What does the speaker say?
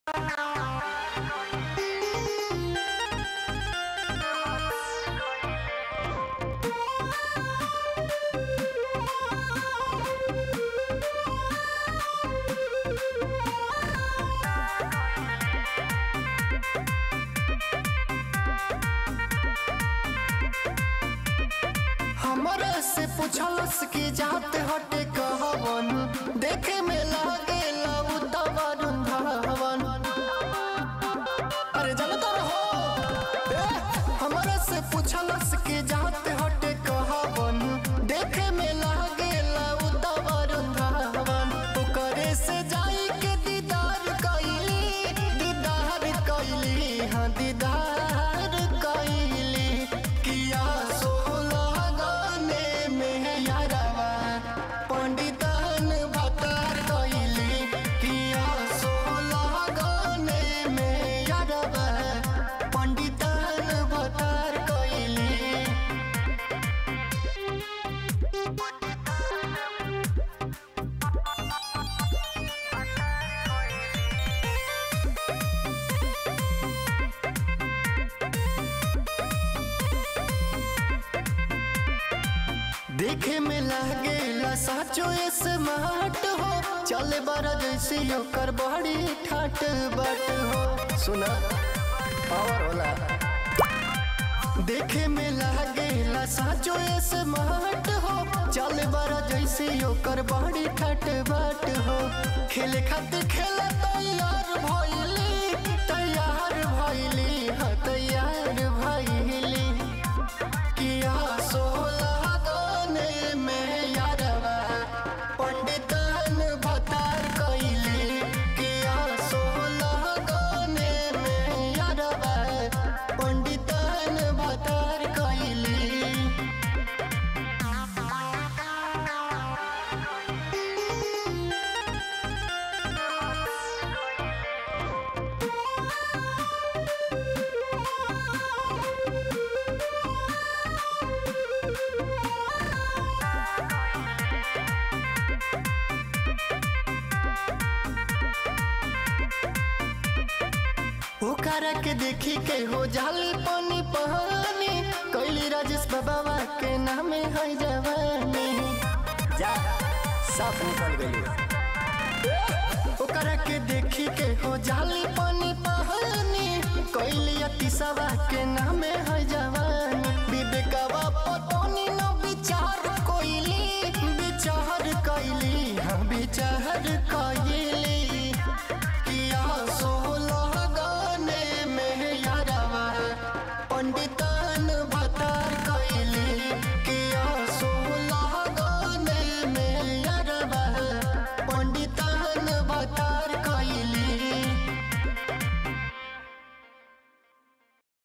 पूछलस कि जात हटे कहवन देखे में लागे लऊ तवरुण धवन अरे जनता रहो ए, हमरा से पूछलस कि जात हटे कहवन देखे में लागे लऊ तवरुण धवन ओकरे से जाई के दीदार कइली दीदार कइली हाँ दीदार कइली किया सोलह गाने में यारवा पंडितन भतार कइली किया सोलह गाने में यारवा पंडितन भतार कइली देखे में लागेला साचो स्मार्ट हो चले बड़ा जैसे ओकर बड़ी ठाट बाट हो सुना पावर होला देखे में लागेला साचो स्मार्ट हो चले बड़ा जैसे ओकर बड़ी ठाट बाट हो खेले खातिर खेला तैयार भइली तैयार भइली हाँ तैयार भइली किया सोलह गाने में यारवा पंडितन भतार कइली किया सोलह गाने में यारवा पंडितन भतार कइली ओकरा के देखी के हो जाली पानी पानी कैली राजेश बाबा के नामे है जवानी जा साफ निकल गई ओकरा के देखी के हो जाली पानी पानी कैली अतिसवा के नामे है जवानी विवेकवा पटोनी न विचार कोइली विचार कैली हाँ विचार कैली किया सोलह गाने में यारवा पंडित